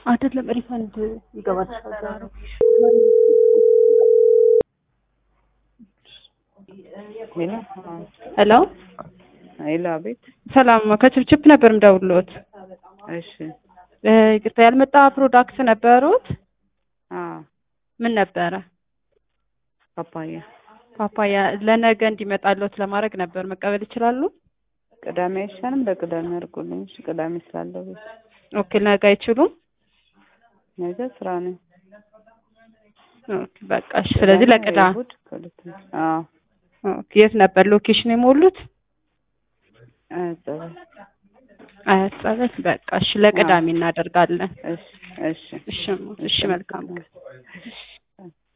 አይደለም ሪፈንድ ይገባል። ሄሎ ሄሎ፣ አቤት። ሰላም ከችፕችፕ ነበር ምደውልዎት። እሺ። ይቅርታ ያልመጣ ፕሮዳክት ነበሩት? አዎ፣ ምን ነበረ? ፓፓያ። ፓፓያ ለነገ እንዲመጣልዎት ለማድረግ ነበር። መቀበል ይችላሉ? ቅዳሜ አይሻልም? ለቅዳሜ አድርጉልኝ። እሺ፣ ቅዳሜ ስላለው ቤት። ኦኬ፣ ነገ አይችሉም? ነገ ስራ ነኝ። ኦኬ፣ በቃ እሺ። ስለዚህ ለቅዳሜ እሑድ ከሁለት አዎ። ኦኬ፣ የት ነበር ሎኬሽን የሞሉት? አያጸበል። አያት ጸበል። በቃ እሺ፣ ለቅዳሜ እናደርጋለን። እሺ፣ እሺ። እሺ፣ እሺ፣ መልካም